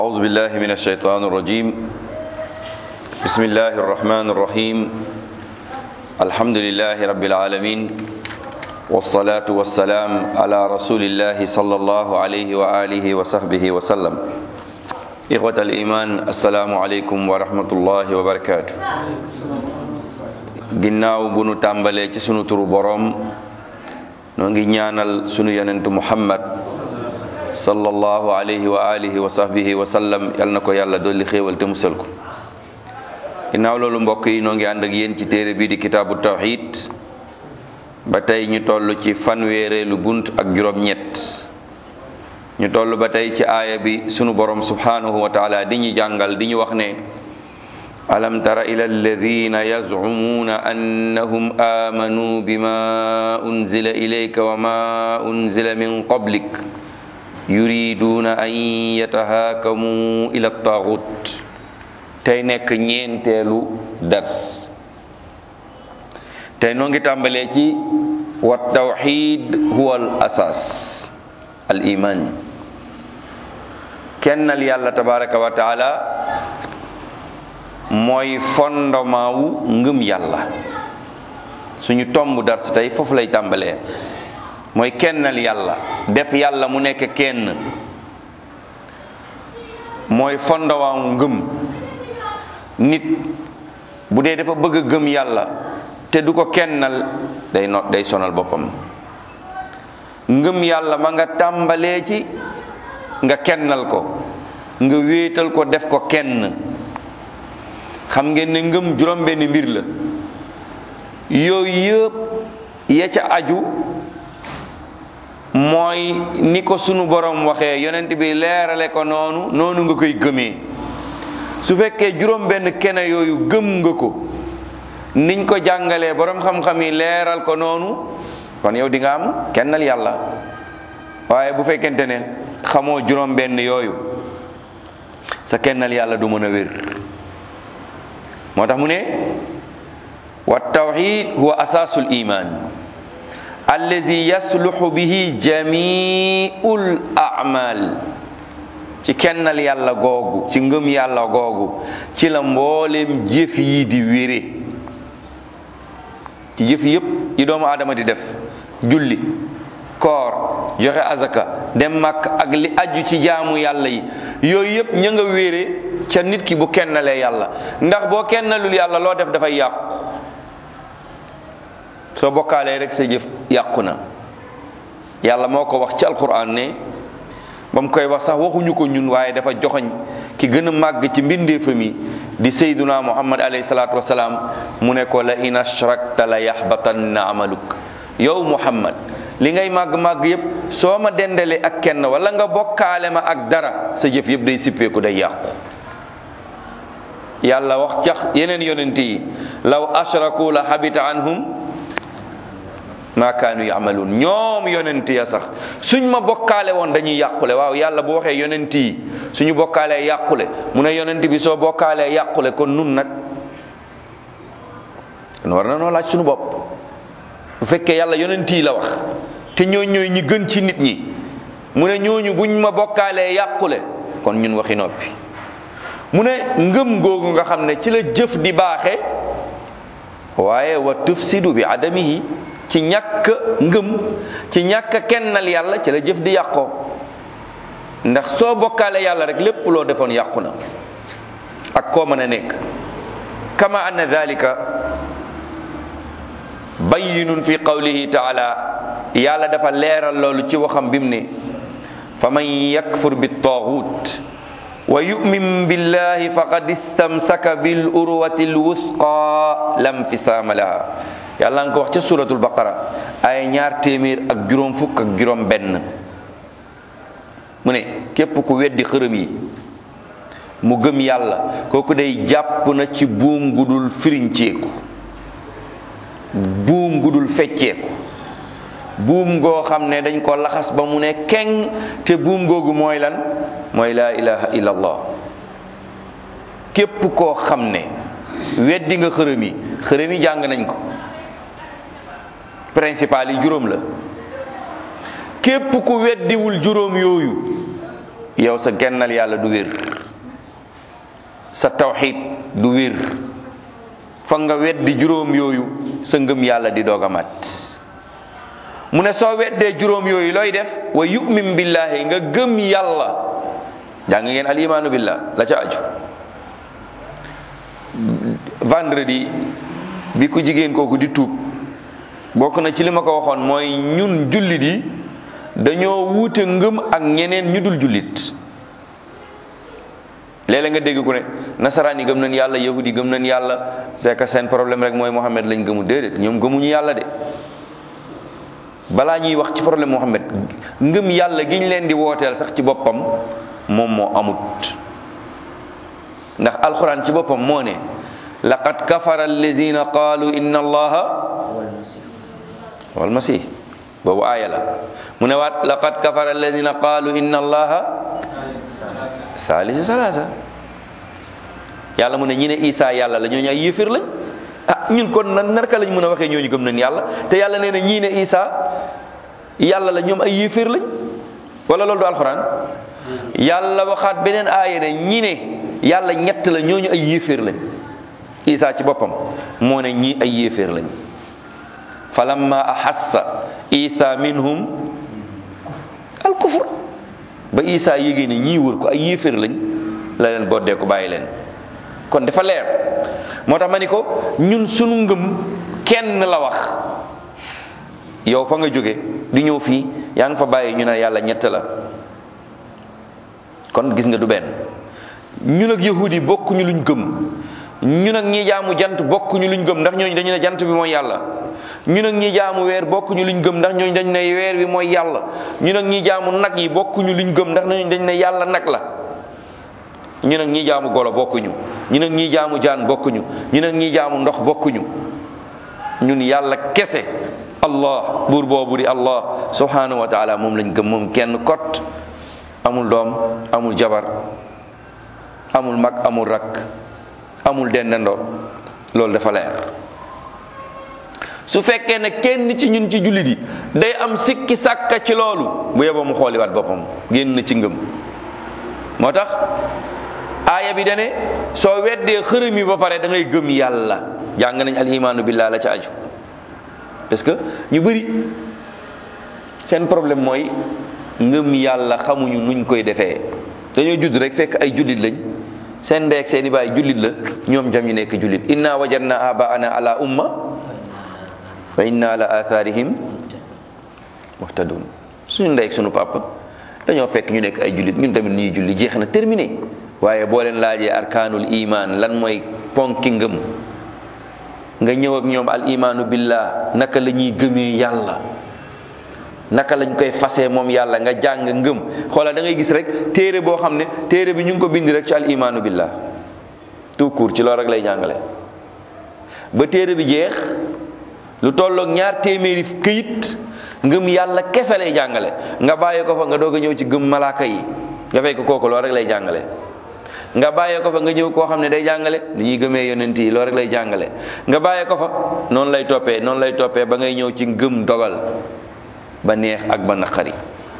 أعوذ بالله من الشيطان الرجيم بسم الله الرحمن الرحيم الحمد لله رب العالمين والصلاة والسلام على رسول الله صلى الله عليه وآله وصحبه وسلم إخوة الإيمان السلام عليكم ورحمة الله وبركاته ginnaaw bu nu tàmbalee ci sunu turu boroom noo ngi ñaanal sunu yonentu muhammad sallallahu alayhi wa alihi wa sahbihi wa sallam yal na ko yàlla dolli xéewal te musal ko ginnaaw loolu mbokk yi noo ngi ànd ak yéen ci téere bii di kitaabu tawxid ba tey ñu toll ci fanweereelu bunt ak juróom-ñett ñu toll ba tey ci aaya bi sunu borom subhanahu wa taala di ñu jàngal di ñu wax ne alam tara ila alladina yazcumuuna annahum aamanuu bima unzila ilayka wa ma unzila min qablik yuriduuna an yatahaakamu ila taaxut tey nekk ñeenteelu dars tey noo ngi tàmbalee ci wa tawxid huwa al asaas al iman kennal yàlla tabaraka wa taala mooy fondement wu ngëm yàlla suñu tomb dars tey foofu lay tàmbalee mooy kennal yàlla def yàlla mu nekk kenn mooy fondement wu ngëm nit bu dee dafa bëgg a gëm yàlla te du ko kennal day no day sonal boppam ngëm yàlla ma nga tàmbalee ci nga kennal ko nga wéetal ko def ko kenn xam ngeen ne ngëm juróom benn mbir la yooyu yëpp ya ca aju mooy ni ko sunu borom waxee yonent bi leerale ko noonu noonu nga koy gëmee su fekkee juróom benn kene yooyu gëm nga ko niñ ko jàngalee borom xam-xam yi leeral ko noonu kon yow di nga am kennal yàlla waaye bu fekkente ne xamoo juróom benn yooyu sa kennal yàlla du mën a wér moo tax mu ne wa tawxid huwa asaasul iman allazi yasluxu bihi jamiul amal ci kennal yàlla googu ci ngëm yàlla googu ci la mboolem jëf yi di wére ci jëf yépp yi doomu aadama di def julli koor joxe azaka dem màkk ak li aju ci jaamu yàlla yi yooyu yépp ña nga wéere ca nit ki bu kennalee yàlla ndax boo kennalul yàlla loo def dafay yàqu soo bokkaalee rek sa jëf yàqu na yàlla moo ko wax ci alquran ne ba mu koy wax sax waxuñu ko ñun waaye dafa joxoñ ki gën a màgg ci mbindeefa mi di sayduna muhammad alayhi salaatu wasalaam mu ne ko la in ashrakta la yaxbatanna amaluk yow muhammad li ngay màgg-màgg yépp soo ma dendalee ak kenn wala nga bokkaale ma ak dara sa jëf yépp day sippeeku day yàqu yàlla wax cax yeneen yonent yi law ashraku la habita anhum ma kaanu yamaluun ñoom yonent ya sax suñ ma bokkaale woon dañuy yàqule waaw yàlla bu waxee yonent yi suñu bokkaalee yàqule mu ne yonent bi soo bokkaalee yàqule kon nun nag kon war na noo laaj suñu bopp bu fekkee yàlla yonent yi la wax te ñooñ ñooy ñi gën ci nit ñi mu ne ñooñu buñ ma bokkaalee yàqule kon ñun waxi noppi mu ne ngëm googu nga xam ne ci la jëf di baaxe waaye wa tufsidu bi adamihi ci ñàkk ngëm ci ñàkk kennal yàlla ci la jëf di yàqoo ndax soo bokkaale yàlla rek lépp loo defoon yàqu na ak koo mën a nekk kama anna dalika bayyinun fi qawlihi taala yàlla dafa leeral loolu ci waxam bim ne fa man yakfur bi taaxut wa yumin billahi faqad istamsaka bil urwati lwusqa lam fisaama laha yàlla nga ko wax ca suratul baqara ay ñaar téeméer ak juróom fukk ak juróom benn mu ne képp ku weddi xërëm yi mu gëm yàlla kooku day jàpp na ci buum gudul firinceeku buum gudul fecceeku buum goo xam ne dañ ko laxas ba mu ne keng te buum googu mooy lan mooy laa ilaha illallah képp koo xam ne weddi nga xërëm yi xërëm yi jàng nañ ko principal yi juróom la képp ku weddiwul juróom yooyu yow sa kennal yàlla du wér sa tawxid du wér fa nga weddi juróom yooyu sa ngëm yàlla di doog a mat mu ne soo weddee juróom yooyu looy def wa yu'min billahi nga gëm yàlla jàng ngeen al imaanu billah la ca aju vendredi bi ku jigéen kooku di tuub bokk na ci li ma ko waxoon mooy ñun jullit yi dañoo wuute ngëm ak ñeneen ñu dul jullit léeg-léeg nga dégg ku ne nasaraan yi gëm nañ yàlla yahud yi gëm nañ yàlla c'est que seen problème rek mooy Mohammed lañ gëmu déedéet ñoom gëmuñu yàlla de balaa ñuy wax ci problème Mohammed ngëm yàlla gi ñu leen di wooteel sax ci boppam moom moo amut ndax alxuraan ci boppam moo ne laqad kafara allazina qaalu inna allaha wal masih boobu aaya la mu ne waat laqad kafara alladina qaalu inna allaha saalisu salaasa yàlla mu ne ñi ne isa yàlla la ñooñu ay yéeféer lañ ah ñun kon nan narka lañ mën a waxee ñooñu gëm nañ yàlla te yàlla nee na ñii ne isa yàlla la ñoom ay yéeféer lañ wala loolu du alxuraan yàlla waxaat beneen aaya ne ñi ne yàlla ñett la ñooñu ay yéeféer lañ isa ci boppam moo ne ñii ay yéeféer lañ falamma ahassa isa minhum al kufr ba isa yégée ne ñii wër ko ay yéeféer lañ la leen boddee ko bàyyi leen kon dafa leer moo tax ma ni ko ñun sunu ngëm kenn la wax yow fa nga jóge di ñëw fii yaa ngi fa bàyyi ñu ne yàlla ñett la kon gis nga du benn ñun ak yahudi bokkuñu luñ gëm ñun ak ñi jaamu jant bokkuñu luñ gëm ndax ñooñu dañu ne jant bi mooy yàlla ñun ak ñi jaamu weer bokkuñu luñ gëm ndax ñooñu dañu ne weer bi mooy yàlla ñun ak ñi jaamu nag yi bokkuñu luñ gëm ndax ñooñu dañu ne yàlla nag la ñun ak ñi jaamu golo bokkuñu ñun ak ñi jaamu jaan bokkuñu ñun ak ñi jaamu ndox bokkuñu ñun yàlla kese allah buur boobu di allah subhanahu wa taala moom lañ gëm moom kenn kot amul doom amul jabar amul mag amul rakk amul dendandoo loolu dafa leer su fekkee ne kenn ci ñun ci jullit yi day am sikki sàkka ci loolu bu yeboo mu xooliwaat boppam génn na ci ngëm moo tax aaya bi dane soo weddee xërëm yi ba pare da ngay gëm yàlla jàng nañ al imaanu billah la ca aju parce que ñu bëri seen problème mooy ngëm yàlla xamuñu nuñ koy defee dañoo judd rek fekk ay jullit lañ seen ndey ak seen i baay jullit la ñoom jam ñu nekk jullit inna wajadna abaana ala umma wa inna ala atharihim muhtadun suñu ndey ak suñu papa dañoo fekk ñu nekk ay jullit ñun tamit ñuy julli jeex na terminé waaye boo leen laajee arkaanul iman lan mooy ponki ngëm nga ñëw ak ñoom al imaanu billah naka la ñuy gëmee yàlla naka lañ koy fasee moom yàlla nga jàng ngëm xoolal da ngay gis rek téere boo xam ne téere bi ñu ngi ko bind rek ci al imaanu billah tout court ci loolu rek lay jàngale ba téere bi jeex lu tolloog ñaar téeméeri këyit ngëm yàlla kese lay jàngale nga bàyyi ko fa nga doog a ñëw ci gëm malaaka yi nga fekk kooku loolu rek lay jàngale nga bàyyee ko fa nga ñëw koo xam ne day jàngale ni ñuy gëmee yonent yi loolu rek lay jàngale nga bàyyee ko fa noonu lay toppee noonu lay toppee ba ngay ñëw ci ngëm dogal ba neex ak ba naqari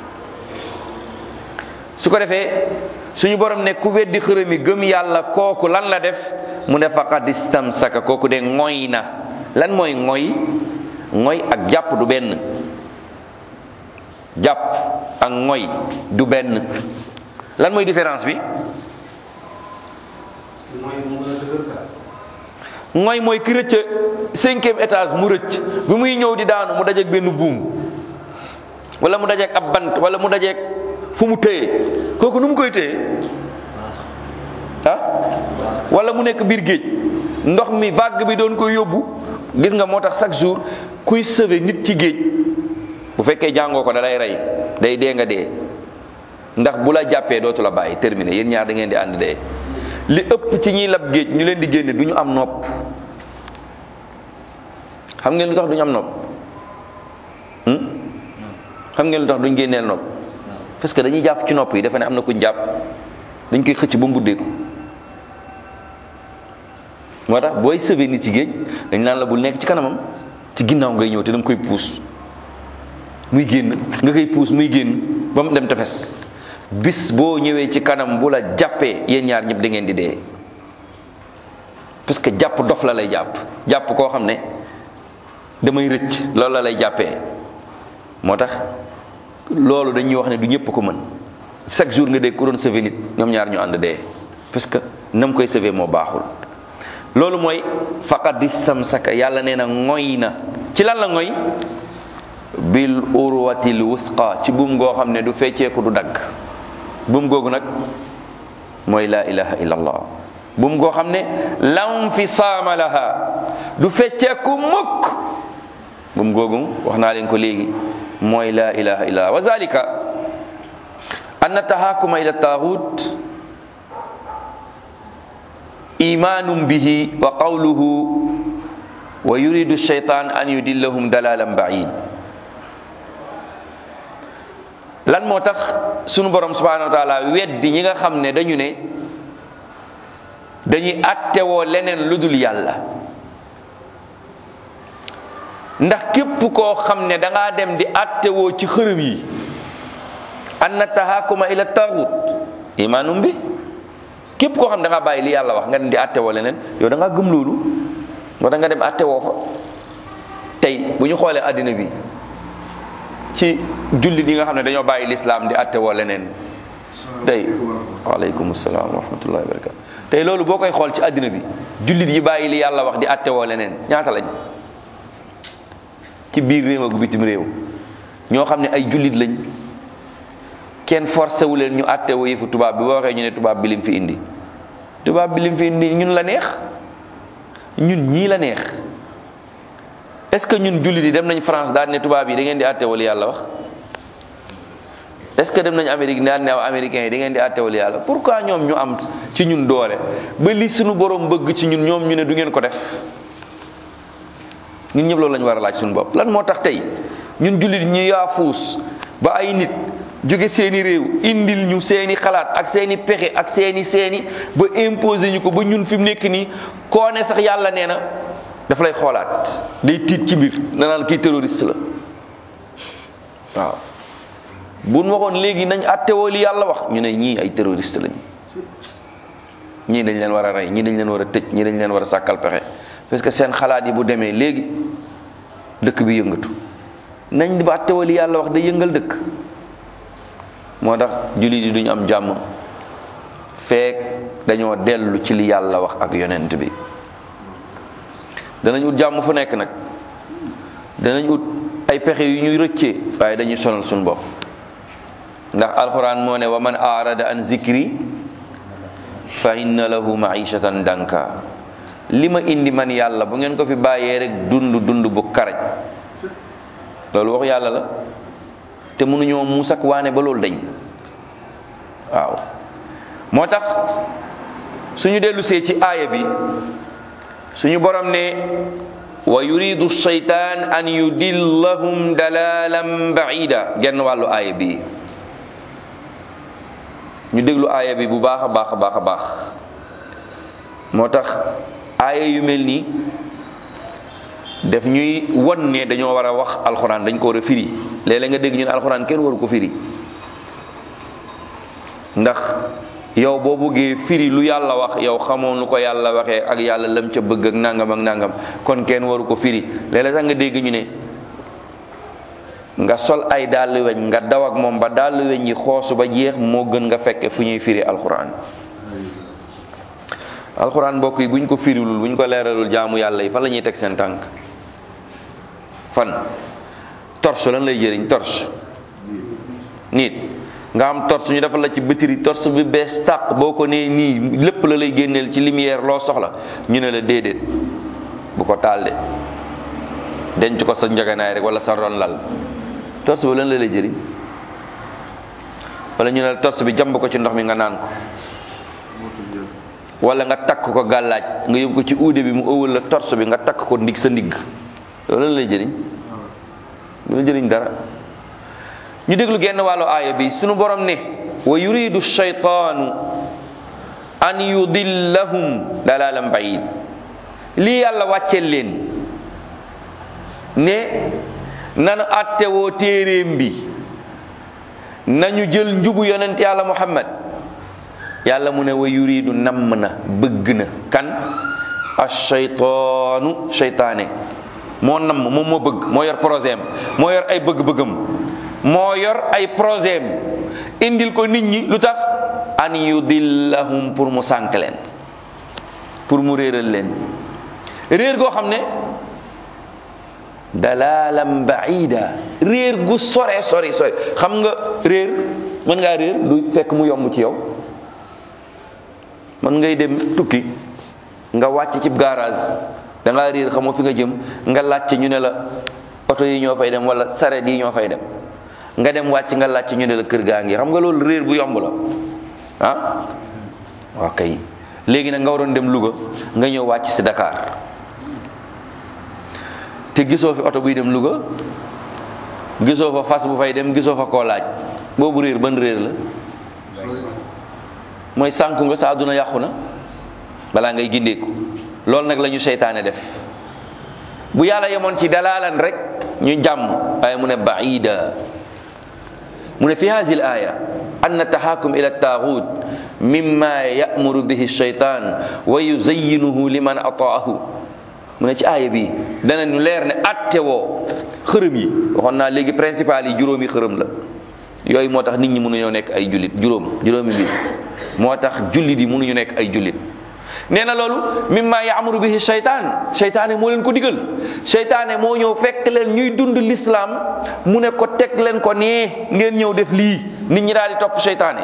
su ko defee suñu borom ne ku weddi xërëm yi gëm yàlla kooku lan la def mu ne faqad istamsaka kooku de ngoy na lan mooy ngoy ngoy ak jàpp du benn jàpp ak ngoy du benn lan mooy différence bi ngoy mooy ki rëcc cinquième étage mu rëcc bi muy ñëw di daanu mu dajeek benn buum wala mu dajeek ab bant wala mu dajeek fu mu téye kooku nu mu koy téye ah wala mu nekk biir géej ndox mi vague bi doon koy yóbbu gis nga moo tax chaque jour kuy sauver nit ci géej bu fekkee jàngoo ko da lay rey day dee nga dee ndax bu la jàppee dootu la bàyyi terminé yéen ñaar da ngeen di ànd dee li ëpp ci ñiy lab géej ñu leen di génne du ñu am nopp xam ngeen lu tax du ñu am nopp xam ngeen lu tax duñ génneel nopp parce que dañuy jàpp ci nopp yi dafa ne am na kuñ jàpp dañ koy xëcc ba mu buddeeku moo tax booy sëvee nit ci géej dañ naan la bul nekk ci kanamam ci ginnaaw ngay ñëw te danga koy puus muy génn nga koy puus muy génn ba mu dem tefes bis boo ñëwee ci kanam bu la jàppee yéen ñaar ñëpp da ngeen di dee parce que jàpp dof la lay jàpp jàpp koo xam ne damay rëcc loolu la lay jàppee moo tax loolu dañuy wax ne du ñëpp ko mën chaque jour nga dégg ku doon sauver nit ñoom ñaar ñu ànd dee parce que nam koy sauver moo baaxul loolu mooy faqad istamsaka yàlla nee na ngoy na ci lan la ngoy bil urwatil wuthqa ci buum goo xam ne du fecceeku du dagg buum googu nag mooy laa ilaha illa allah buum goo xam ne lam fi saama laha du fecceeku mukk buum googu wax naa leen ko léegi mooy laa ilaha illa allah wa zalika anna tahakuma ila taaxut imanum bihi wa qawluhu wa yuridu shaytan an yudillahum dalalan ba'id lan moo tax sunu borom subhanahu wa taala weddi ñi nga xam ne dañu ne dañuy attewoo leneen lu dul yàlla ndax képp koo xam ne da ngaa dem di attewoo ci xërëm yi anna tahakuma ila tagut imanum bi képp koo xam ne da ngaa bàyyi li yàlla wax nga dem di attewoo leneen yow da ngaa gëm loolu moo tax nga dem attewoo fa tey bu ñu xoolee àddina bi ci jullit yi nga xam ne dañoo bàyyi lislaam di attewoo leneen tey waaleykum salaam wa rahmatullahi wa barakatu tey loolu boo koy xool ci àddina bi jullit yi bàyyi li yàlla wax di attewoo leneen ñaata lañ ci biir réew ak bitim réew ñoo xam ne ay jullit lañ kenn forcé wu leen ñu attewoo yëfu tubaab bi boo waxee ñu ne tubaab bi lim fi indi tubaab bi lim fi indi ñun la neex ñun ñii la neex est-ce que ñun jullit yi dem nañ France daal ne tubaab yi da ngeen di attewoo li yàlla wax est-ce que dem nañ Amérique daal ne américains yi da ngeen di attewoo li yàlla pourquoi ñoom ñu am ci ñun doole ba li suñu borom bëgg ci ñun ñoom ñu ne du ngeen ko def ñun ñëpp loolu lañ war a laaj suñu bopp lan moo tax tey ñun jullit ñi yaafuus ba ay nit jóge seeni réew indil ñu seeni xalaat ak seeni pexe ak seeni seeni ba imposer ñu ko ba ñun fi mu nekk nii koo ne sax yàlla nee na dafa lay xoolaat day tiit ci mbir na naan kii terroriste la waaw bu nu waxoon léegi nañ attewoo li yàlla wax ñu ne ñii ay terroriste lañ ñii dañ leen war a rey ñii dañ leen war a tëj ñii dañ leen war a sàkkal pexe parce que seen xalaat yi bu demee léegi dëkk bi yëngatu nañ di ba attewoo li yàlla wax day yëngal dëkk moo tax jullit yi duñu am jàmm feek dañoo dellu ci li yàlla wax ak yonent bi danañ ut jàmm fu nekk nag danañ ut ay pexe yu ñuy rëccee waaye dañuy sonal suñu bopp ndax alquran moo ne wa man arada an zikri fa inna lahu maishatan danka li ma indi man yàlla bu ngeen ko fi bàyyee rek dund dund bu karaj loolu wax yàlla la te mënuñoo muus ak waane ba loolu dañ waaw moo tax suñu dellu see ci aaya bi suñu borom ne wa yuridu shaytaan an yudillahum dalalan baida genn wàllu aaya bi ñu déglu aaya bi bu baax a baax a baax a baax moo tax aaya yu mel nii def ñuy won ne dañoo war a wax alxuraan dañ ko war a firi léeg-léeg nga dégg ñu ne alxuraan kenn waru ko firi ndax yow boo bëggee firi lu yàlla wax yow xamoon lu ko yàlla waxee ak yàlla lam ca bëgg ak nangam ak nangam kon kenn waru ko firi léeg-léeg sax nga dégg ñu ne nga sol ay dàll weñ nga daw ak moom ba dàll weñ yi xoosu ba jeex moo gën nga fekke fu ñuy firi alxuraan alxuraan mbokk yi buñ ko firilul buñ ko leeralul jaamu yàlla yi fan la ñuy teg seen tànk fan torche lan lay jëriñ torche nit nga am torche ñu defal la ci batterie torche bi bees tàq boo ko nee nii lépp la lay génneel ci lumière loo soxla ñu ne la déedéet bu ko taal de denc ko sa njaganaay rek wala sa ron lal torche bi lan la lay jëriñ wala ñu ne la torche bi jàmb ko ci ndox mi nga naan ko wala nga takk ko gàllaaj nga yóbbu ko ci uude bi mu ëwal la torse bi nga takk ko ndig sa ndigg loolu lan lay jëriñ lu la jëriñ dara ñu déglu genn wàllu aaya bi sunu borom ne wa yuridu shaytaanu an yudillahum dalalan bayid lii yàlla wàcceel leen ne nanu attewoo téeréem bi nañu jël njubu yonent yàlla muhammad yàlla mu ne wa yuridu namm na bëgg na kan ashaytaanu shaytaane moo namm moom moo bëgg moo yor projet am moo yor ay bëgg-bëggam moo yor ay projet am indil ko nit ñi lu tax an yudillahum pour mu sànk leen pour mu réeral leen réer goo xam ne dalalam baida réer gu sore sori sori xam nga réer mën ngaa réer du fekk mu yomb ci yow mën ngay dem tukki nga wàcc ci garage da ngaa réer xamoo fi nga jëm nga laajte ñu ne la oto yi ñoo fay dem wala saret yi ñoo fay dem nga dem wàcc nga laajte ñu ne la kër gaa ngi xam nga loolu réer bu yomb la ah waaw kay léegi nag nga waroon dem Louga nga ñëw wàcc si Dakar te gisoo fi oto buy dem Louga gisoo fa fas bu fay dem gisoo fa koo laaj boobu réer ban réer la mooy sànku nga sa àdduna yàqu na balaa ngay gindeeku loolu nag la ñu seytaane def bu yàlla yemoon ci dalaalan rek ñu jàmm waaye mu ne baida mu ne fi hadi l aya an tahakum ila taaxut mimma yamuru bihi shaytan wa yuzayyinuhu liman ataahu mu ne ci aaya bi dana ñu leer ne atte woo xërëm yi waxoon naa léegi principal yi juróomi xërëm la yooyu moo tax nit ñi mënuñoo nekk ay jullit juróom juróomi mbir moo tax jullit yi mënuñu nekk ay jullit nee na loolu mimma yaamuru bihi shaytaan shaytaane moo leen ko digal shaytaane moo ñëw fekk leen ñuy dund l'islam mu ne ko teg leen ko nee ngeen ñëw def lii nit ñi daal di topp shaytaane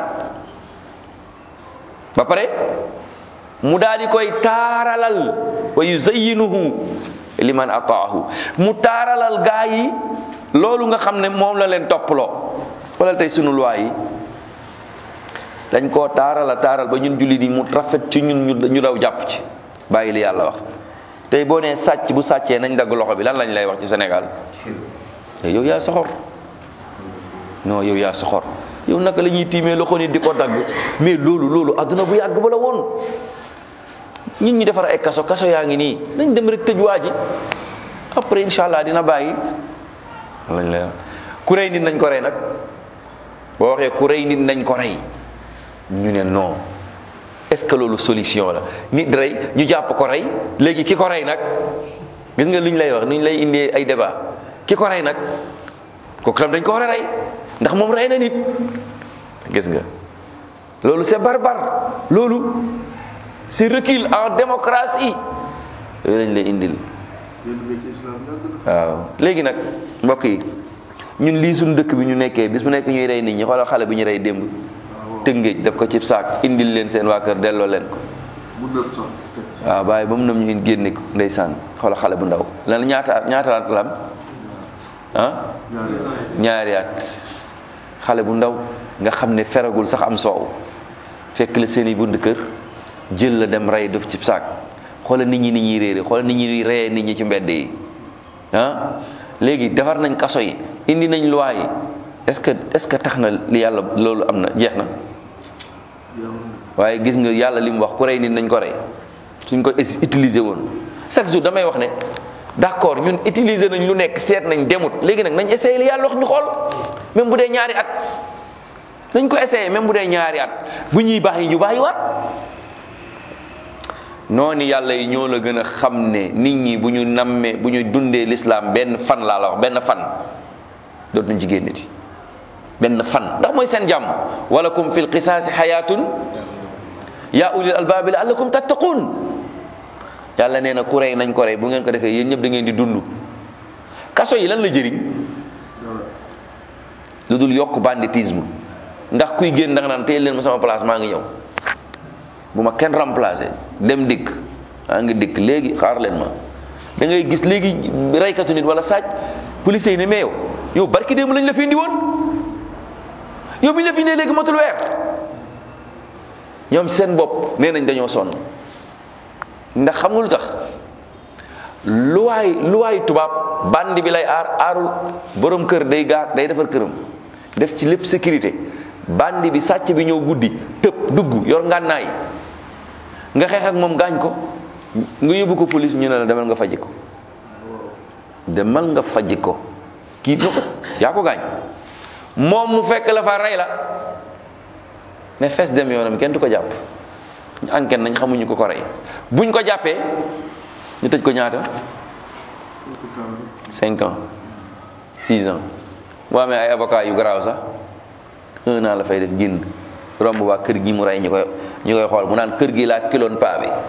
ba pare mu daal di koy taaralal wa yuzayyinuhu liman ataahu mu taaralal gaa yi loolu nga xam ne moom la leen topploo wala tey sunu loi yi dañ koo taaral a taaral ba ñun jullit yi mu rafet ci ñun ñu daw jàpp ci bàyyi li yàlla wax tey boo nee sàcc bu sàccee nañ dagg loxo bi lan lañ lay wax ci Sénégal yow yaa soxor non yow yaa soxor yow naka la ñuy tiimee loxo nit di ko dagg mais loolu loolu adduna bu yàgg ba la woon nit ñi defar ay kaso kaso yaa ngi nii nañ dem rek tëj waa ji après incha allah dina bàyyi lañ lay wax ku rey nit nañ ko rey nag boo waxee ku rey nit nañ ko rey ñu ne non est-ce que loolu solution la nit rey ñu jàpp ko rey léegi ki ko rey nag gis nga lu ñu lay wax nu ñu lay indee ay débat ki ko rey nag kooku tam dañ ko war a rey ndax moom rey na nit gis nga loolu c'est barbare loolu c'est recul en démocratie yooyu lañ lay indil waaw léegi nag mbokk yi ñun lii suñu dëkk bi ñu nekkee bis bu nekk ñuy rey nit ñi xoolal xale bi ñu rey démb tëngéej def ko cib saak indil leen seen waa kër delloo leen ko waaw bàyyi ba mu nam ñu génne ko ndeysaan xoolal xale bu ndaw lan ñaata ñaata at la am ah ñaari at xale bu ndaw nga xam ne feragul sax am soow fekk la seen i bunt kër jël la dem rey def cib saak xoolal nit ñi nit ñuy réere xoolal nit ñi reyee nit ñi ci mbedd yi ah léegi defar nañ kaso yi indi nañ loi yi est-ce que est-ce que tax na li yàlla loolu am na jeex na waaye gis nga yàlla li mu wax ku rey nit nañ ko rey suñ ko utiliser woon chaque jour damay wax ne d'accord ñun utiliser nañ lu nekk seet nañ demut léegi nag nañ essayer li yàlla wax ñu xool même bu dee ñaari at nañ ko essayer même bu dee ñaari at bu ñuy baax yi ñu baax yi waat noonu yàlla yi ñoo la gën a xam ne nit ñi bu ñu nammee bu ñu dundee l'islam benn fan laa la wax benn fan dootuñ ci génnati benn fan ndax mooy seen jàmm walakum fil qisaasi xayaatun yaa ulil albaabi laallakum tattaquun yàlla nee na ku rey nañ ko rey bu ngeen ko defee yéen ñëpp da ngeen di dund kaso yi lan la jëriñ lu dul yokk banditisme ndax kuy génn da nga naan téye leen ma sama place maa ngi ñëw bu ma kenn remplacé dem dikk maa ngi dikk léegi xaar leen ma da ngay gis léegi reykatu nit wala sàcc police yi ne mais yow yow barki démb lañ la fi indi woon yow bi ñu la fi indee léegi matul weer ñoom seen bopp nee nañ dañoo sonn ndax xam nga lu tax luwaay luwaay tubaab bandi bi lay aar aarul borom kër day gaar day defar këram def ci lépp sécurité bandi bi sàcc bi ñëw guddi tëb dugg yor ngànnaay nga xeex ak moom gaañ ko nga yóbbu ko police ñu ne la demal nga faji ko demal nga faji ko kii ko yaa ko gaañ moom mu fekk la fa rey la ne fes dem yoonam kenn du ko jàpp ñu enquête nañ xamuñu ko ko rey buñ ko jàppee ñu tëj ko ñaata cinq ans six ans boo amee ay avocat yu garaaw sax un an la fay def génn romb waa kër gi mu rey ñu koy ñu koy xool mu naan kër gi laa kiloon paa bi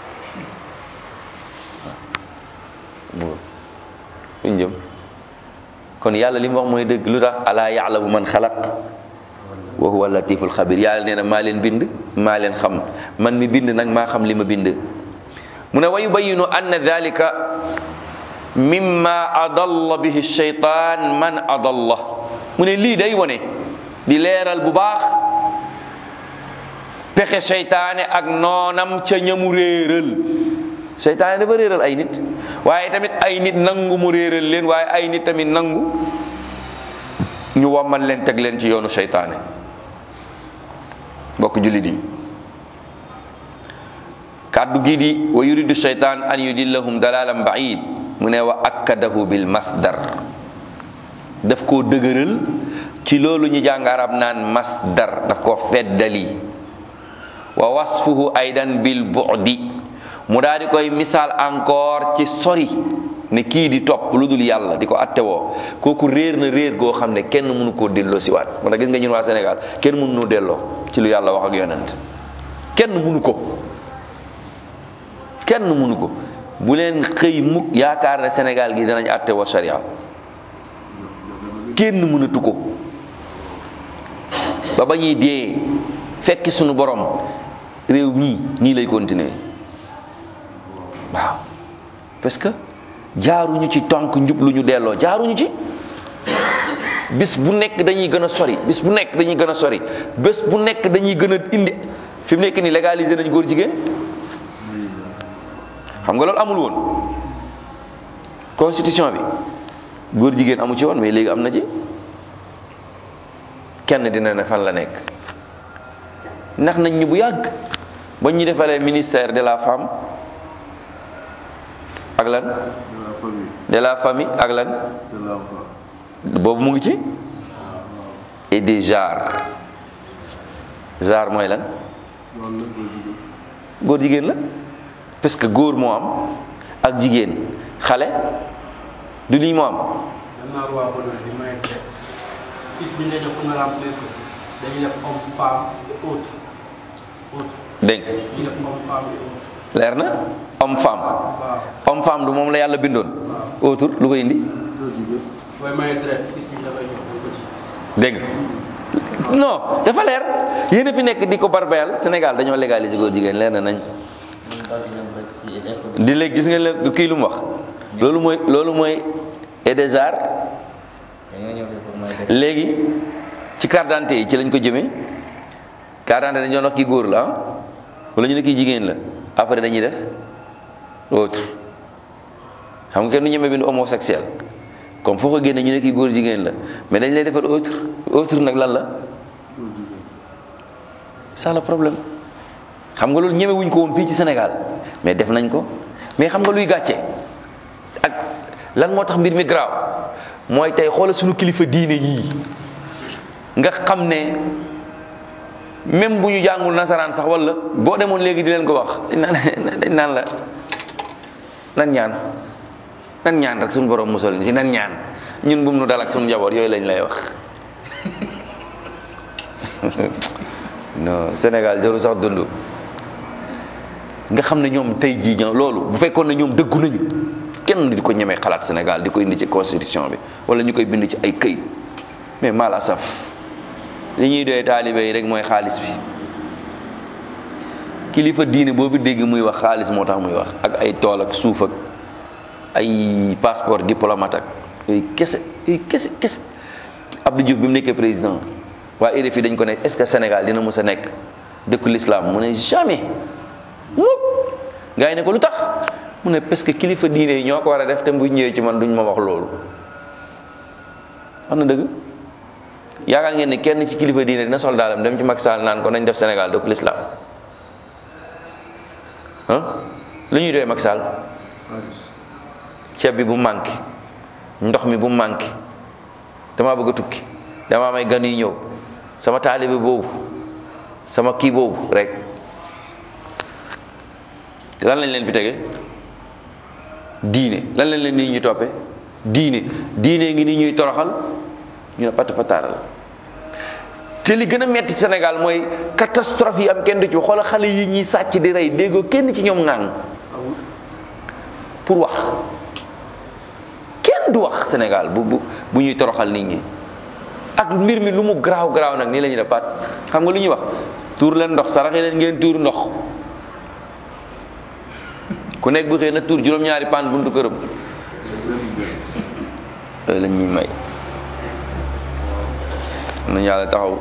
waaw fuñ jëm kon yàlla li mu wax mooy dëgg lu tax alaa yaalamu man xalaq wa huwa latiful xabir yàlla nee na maa leen bind maa leen xam man mi bind nag maa xam li ma bind mu ne wa yubayinu anna dalika mimma adalla bihi shaytaan man adalla mu ne lii day wone di leeral bu baax pexe seytaane ak noonam ca ñamu réeral seytaane dafa réeral ay nit waaye tamit ay nit nangu mu réeral leen waaye ay nit tamit nangu ñu wommal leen teg leen ci yoonu seytaane mbokk jullit yi kàddu gii di wa yuridu seytaan an yudillahum dalalan baid mu ne wa akkadahu bil masdar daf koo dëgëral ci loolu ñu jàng arab naan masdar daf koo feddali wa wasfuhu aydan bil bu'di mu daal di koy misaal encore ci sori ne kii di topp lu dul yàlla di ko attewoo kooku réer na réer goo xam ne kenn mënu koo delloo si waat moo tax gis nga ñun waa Sénégal kenn mënu noo delloo ci lu yàlla wax ak yonent kenn mënu ko kenn mënu ko bu leen xëy mukk yaakaar ne Sénégal gi danañ attewoo sharia kenn mënatu ko ba ba ñuy dee fekki sunu borom réew mii nii lay continuer waaw parce que jaaruñu ci tànk njub lu ñu delloo jaaruñu ci bis bu nekk dañuy gën a sori bis bu nekk dañuy gën a sori bés bu nekk dañuy gën a indi fi mu nekk nii légaliser nañ góor jigéen xam nga loolu amul woon constitution bi góor jigéen amu ci woon mais léegi am na ci kenn dina ne fan la nekk ndax nañ ñu bu yàgg ba ñu defalee ministère de la femme ak lan de la famille ak lan boobu mu ngi ci et des genres genre mooy lan góor jigéen la parce que góor moo am ak jigéen xale du lii moo am fils bi ñu lay jox pour nga remplir ko dañuy def homme femme et autre autre dégg nga ñu def homme femme et autre leer na homme femme waaw homme femme du moom la yàlla bindoon autour lu ko indi booy maye deret fils bi ñu dafay jox dañ ko ci gis dégg nga non dafa leer yéen a fi nekk di ko barbayal Sénégal dañoo légaliser góor jigéen leer na nañ di léegi gis nga leen kii lu mu wax loolu mooy loolu mooy et des arts léegi ci carte d'identité yi ci lañ ko jëmee carte d'identité dañu doon wax kii góor la ah wala ñu ne kii jigéen la après dañuy def autre xam nga kenn du ñemee bind homosexuel comme foo ko génne ñu ne kii góor jigéen la mais dañ lay defar autre autre nag lan la ça le problème xam nga loolu ñeme wuñ ko woon fii ci Sénégal mais def nañ ko mais xam nga luy gàcce ak lan moo tax mbir mi garaaw mooy tey xoolal suñu kilifa diine yii nga xam ne même bu ñu jàngul nasaraan sax wala boo demoon léegi di leen ko wax dañ naan dañ naan la nan ñaan nan ñaan rek suñu borom musal ni ci nan ñaan ñun bum nu dal ak suñu njaboot yooyu lañ lay wax non Sénégal jaru sax dund nga xam ne ñoom tey jii ñoom loolu bu fekkoon ne ñoom dëggu nañu kenn di ko ñemee xalaat Sénégal di ko indi ci constitution bi wala ñu koy bind ci ay këyit mais mal asaf li ñuy doy taalibe yi rek mooy xaalis bi kilifa diine boo fi dégg muy wax xaalis moo tax muy wax ak ay tool ak suuf ak ay passeport diplomate ak yooyu kese yooyu kese kese Abdou Diouf bi mu nekkee président waa RFI dañ ko ne est-ce que Sénégal dina mës a nekk dëkku l'islam mu ne jamais mukk gars yi ne ko lu tax mu ne parce que kilifa diine yi ñoo ko war a def te bu ñëwee ci man duñ ma wax loolu wax na dëgg yaakaar ngeen ne kenn ci kilifa diine dina sol daalam dem ci Macky Sall naan ko nañ def Sénégal dëkku l'islam ah lu ñuy doyee Macky Sall ceeb bi bu manqué ndox mi bu manqué damaa bëgg a tukki dama may gan yi ñëw sama taalibe boobu sama kii boobu rek lan lañ leen fi tege diine lan lañ leen nii ñu toppe diine diine ngi ni ñuy toroxal ñu ne patt pataaral te li gën a metti ci Sénégal mooy catastrophe yi am kenn du ci xoolal xale yi ñuy sàcc di rey déggoo kenn ci ñoom ŋàng pour wax kenn du wax Sénégal bu bu bu ñuy toroxal nit ñi ak mbir mi lu mu garaaw garaaw nag nii la ñuy def pat xam nga lu ñuy wax tuur leen ndox saraxe leen ngeen tuur ndox ku nekk bu xëy na tuur juróom-ñaari paan buntu këram loolu lañ ñuy may nañu yàlla taxaw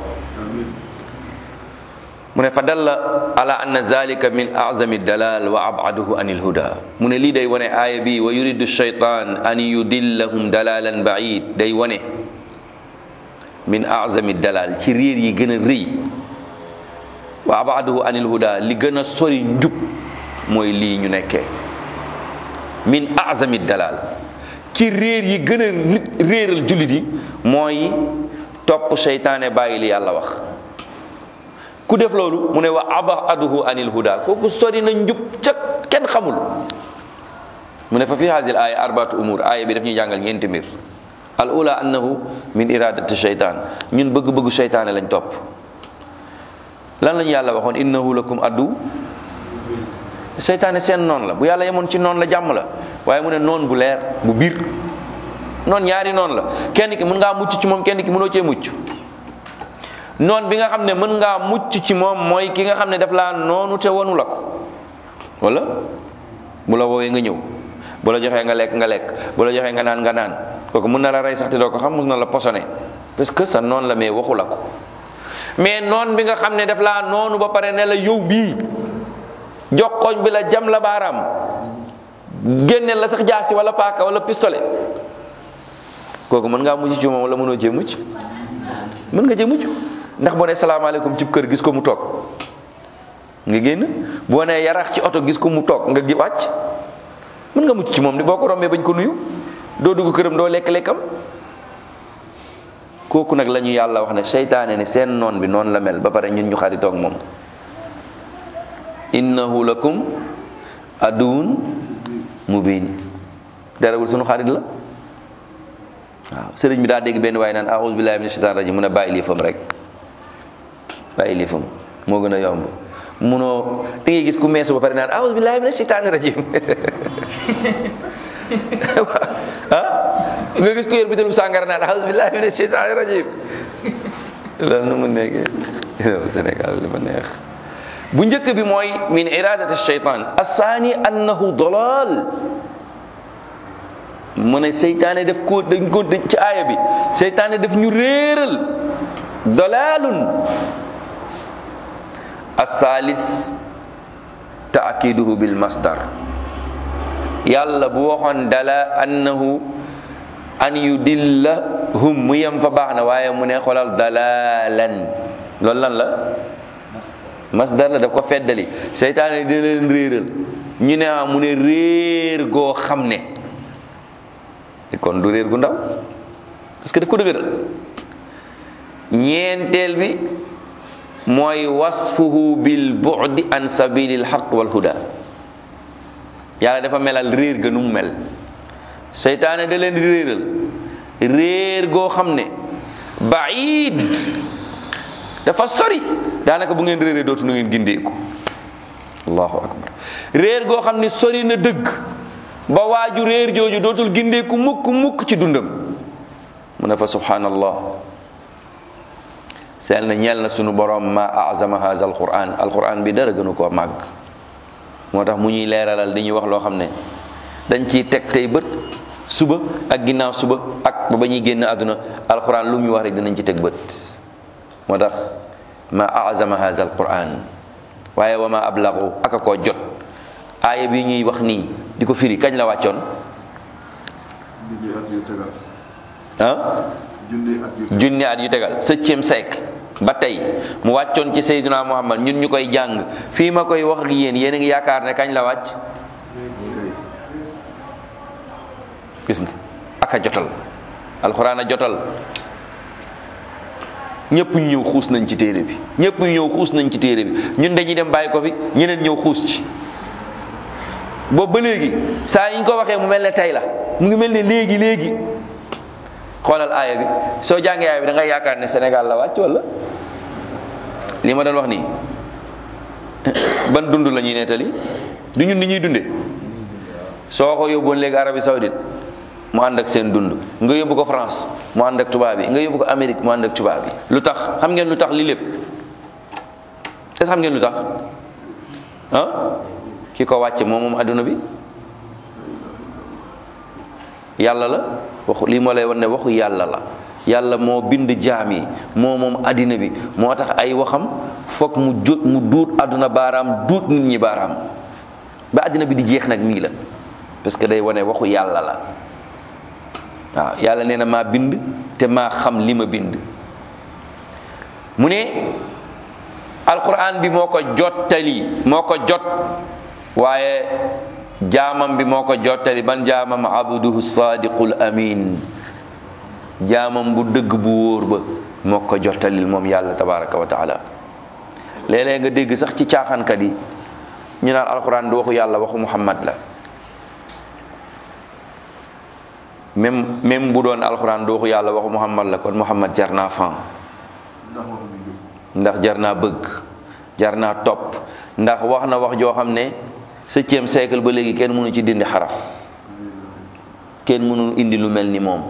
mu ne fa dalla ala anna zalika min azami dalal wa abaduhu an ilhuda mu ne lii day wane aaya bi wa yuridu shaytan an yudillahum dalalan baid day wane min azami dalal ci réer yi gën a rëy wa abaduhu an ilhuda li gën a sori njub mooy lii ñu nekkee min azami dalal ci réer yi gën a réeral jullit yi mooy topp seytaane bàyyi li yàlla wax ku def loolu mu ne wa abaduhu anil huda kooku sori na njub ca kenn xamul mu ne fa fi hasil aya arbaatu umur aya bi daf ñuy jàngal ñeenti mbir al ula annahu min iradati sheytan ñun bëgg-bëggu seytaane lañ topp lan lañu yàlla waxoon innahu lakum addu seytaane seen noon la bu yàlla yemoon ci noon la jàmm la waaye mu ne noon bu leer bu biir noon ñaari noon la kenn ki mën ngaa mucc ci moom kenn ki mënoo cee mucc noon bi nga xam ne mën ngaa mucc ci moom mooy ki nga xam ne daf laa noonu te wonu la ko wala bu la woowee nga ñëw bu la joxee nga lekk nga lekk bu la joxee nga naan nga naan kooku mën na la rey sax te doo ko xam mën na la posone parce que sa noon la mais waxu la ko mais noon bi nga xam ne daf laa noonu ba pare ne la yow bii joxoñ bi la jam la baaraam génneel la sax jaasi wala paaka wala pistolet kooku mën ngaa mucc ci moom wala mënoo cee mucc mën nga cee mucc ndax boo nee salaamaaleykum ci kër gis ko mu toog nga génn boo nee yarax ci oto gis ko mu toog nga gi wàcc mën nga mucc ci moom di boo ko rombee bañ ko nuyu doo dugg këram doo lekk lekkam kooku nag la ñu yàlla wax ne seytaane ne seen noon bi noonu la mel ba pare ñun ñu xaritoog moom innahu lakum aduun mubin darewul sunu xarit la waaw sëriñ bi daa dégg benn waaye naan a'udhu billahi minash shaitanir rajim mu ne bàyyi lii fam rek bàyyi lii fam moo gën a yomb munoo da ngay gis ku meesu ba pare naan a'udhu billahi minash shaitanir rajim ah nga gis ku yor bitum sàngara naan a'udhu billahi minash shaitanir rajim loolu nu mu nekkee Sénégal li ma neex bu njëkk bi mooy min iradati shaytan assaani annahu dalal mu ne seytaane def ko dañ ko ci aaya bi seytaane def ñu réeral dalalun assalis taakiduhu bil masdar yàlla bu waxoon dala annahu an yudillahum mu yem fa baax na waaye mu ne xolal dalalan loolu lan la masdar la daf ko feddali seytaane dina leen réeral ñu ne ah mu ne réer goo xam ne kon du réer gu ndaw parce que daf ko dëgëral ñeenteel bi mooy wasfuhu bil bu'di an sabilil haqq wal huda yàlla dafa melal réer ga nu mu mel seytaane da leen di réeral réer goo xam ne baid dafa sori daanaka bu ngeen réeree dootu nu ngeen gindeeku allahu akbar réer goo xam ne sori na dëgg ba waaju réer jooju dootul gindeeku mukk mukk ci dundam mu ne fa subhanallah seel na ñeel na sunu borom ma azama haza alquran alquran bi dara gënu koo màgg moo tax mu ñuy leeralal di ñuy wax loo xam ne dañ ciy teg tey bët suba ak ginnaaw suba ak ba ba ñuy génn àdduna alquran lu mu wax rek dinañ ci teg bët moo tax ma azama haza alquran waaye wa ma ablagu aka koo jot aaya bi ñuy wax nii di ko firi kañ la wàccoon ah junni at yu tegal septième siècle ba tey mu wàccoon ci Seydina Muhammad ñun ñu koy jàng fii ma koy wax ak yéen yéen a ngi yaakaar ne kañ la wàcc gis nga aka jotal alxuraan a jotal ñëpp ñu ñëw xuus nañ ci téere bi ñëpp ñu ñëw xuus nañ ci téere bi ñun dañuy dem bàyyi ko fi ñeneen ñëw xuus ci boobu ba léegi saa yi ñu ko waxee mu mel ne tey la mu ngi mel ne léegi léegi xoolal aaya bi soo jàngee aaya bi da ngay yaakaar ne Sénégal la wàcc wala li ma doon wax nii ban dund la ñuy nettali du ñun ni ñuy dunde soo ko yóbboon léegi Arabie Saoudite mu ànd ak seen dund nga yóbbu ko France mu ànd ak tubaab bi nga yóbbu ko Amérique mu ànd ak tubaab bi lu tax xam ngeen lu tax li lépp est xam ngeen lu tax ah ki ko wàcce moom moom adduna bi yàlla la waxu lii moo lay wan ne waxu yàlla la yàlla moo bind jaam yi moo moom addina bi moo tax ay waxam foog mu jot mu duut adduna baaraam duut nit ñi baaraam ba addina bi di jeex nag nii la parce que day wane waxu yàlla la waaw yàlla nee na maa bind te maa xam li ma bind mu ne alquran bi moo ko jottali moo ko jot waaye jaamam bi moo ko jottali ban jaamam abduhu sadiqul amin jaamam bu dëgg bu wóor ba moo ko jottalil moom yàlla tabaraka wa taala léeg-léeg nga dégg sax ci caaxaankat yi ñu naan alquran du waxu yàlla waxu muhammad la même même bu doon alxuraan du waxu yàlla waxu muhammad la kon muhammad jar naa fan ndax jar naa bëgg jar naa topp ndax wax na wax joo xam ne septième siècle ba léegi kenn mënu ci dindi xaraf kenn mënu indi lu mel ni moom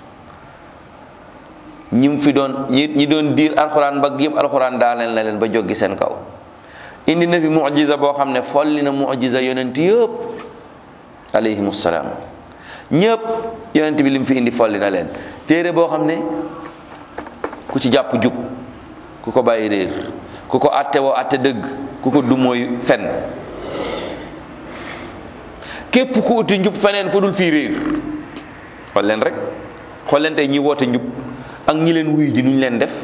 ñi mu fi doon ñi ñi doon diir alxuraan ba yëpp alxuraan daaneel na leen ba joggi seen kaw indi na fi mujiza boo xam ne folli na mujiza yonent yëpp alayhimu salaam ñëpp yonent bi li mu fi indi folli na leen téere boo xam ne ku ci jàpp jub ku ko bàyyi réer ku ko àtte woo àtte dëgg ku ko dumooy fen képp ku uti njub feneen fu dul fii réer xool leen rek xool leen tey ñi woote njub ak ñi leen wuyu ji nuñ leen def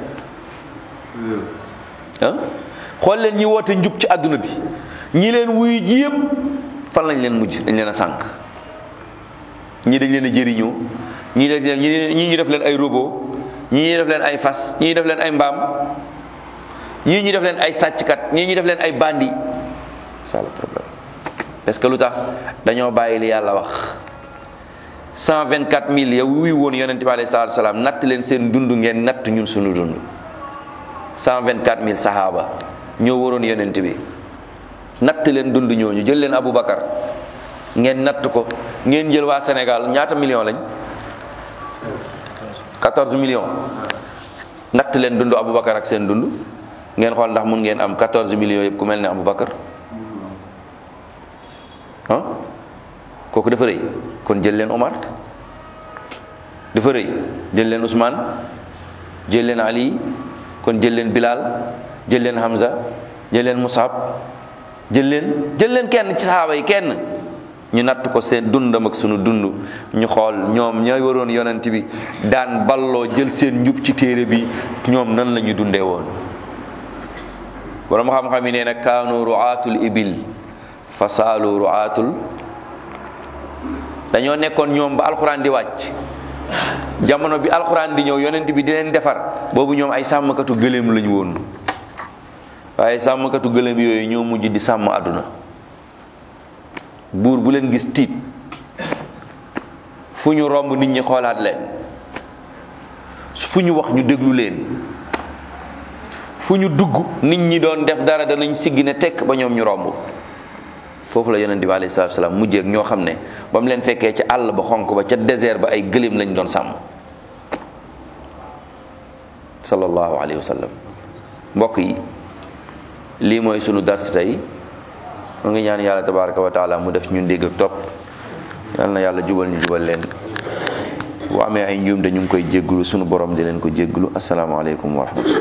ah xool leen ñi woote njub ci àdduna bi ñi leen wuyu ji yëpp fan lañ leen mujj dañ leen a sànk ñii dañ leen a jëriñoo ñii dañ leen ñii ñu def leen ay robot ñii ñu def leen ay fas ñii ñu def leen ay mbaam ñii ñu def leen ay sàcckat ñii ñu def leen ay bandi c'est le problème parce que lu tax dañoo bàyyi li yàlla wax 124 000 yow wuy woon yonente bi alayhi salaatu salaam natt leen seen dund ngeen natt ñun suñu dund 124 000 sahaaba ñoo waroon yonent bi natt leen dund ñooñu jël leen Aboubacar ngeen natt ko ngeen jël waa Sénégal ñaata million lañ 14 millions natt leen dund Aboubacar ak seen dund ngeen xool ndax mun ngeen am 14 millions yëpp ku mel ne Aboubacar ah kooku dafa rëy kon jël leen Omar dafa rëy jël leen Ousmane jël leen Ali kon jël leen Bilal jël leen Hamza jël leen Musab jël leen jël leen kenn ci saxaaba yi kenn ñu natt ko seen dundam ak sunu dund ñu xool ñoom ñooy waroon yonent bi daan balloo jël seen njub ci téere bi ñoom nan la ñu dundee woon borom xam-xam yi nee na kaanu ruaatul ibil fa saalu ruaatul dañoo nekkoon ñoom ba alxuraan di wàcc jamono bi alxuraan di ñëw yonent bi di leen defar boobu ñoom ay sàmmkatu gëléem lañu woon waaye sàmmkatu gëléem yooyu ñoo mujj di sàmm àdduna buur bu leen gis tiit fu ñu romb nit ñi xoolaat leen fu ñu wax ñu déglu leen fu ñu dugg nit ñi doon def dara danañ siggi ne tekk ba ñoom ñu romb foofu la yonent bi alayhi salaatu salaam mujjee ak ñoo xam ne ba mu leen fekkee ca àll ba xonk ba ca désert ba ay gëléem lañ doon sàmm sallallahu alayhi wa sallam mbokk yi lii mooy sunu dars tey mu ngi ñaan yàlla tabaraka wa taala mu def ñun dégg ak topp yal na yàlla jubal ñu jubal leen bu amee ay njuum de ñu ngi koy jégglu sunu borom di leen ko jégglu asalaamaaleykum wa rahmatullah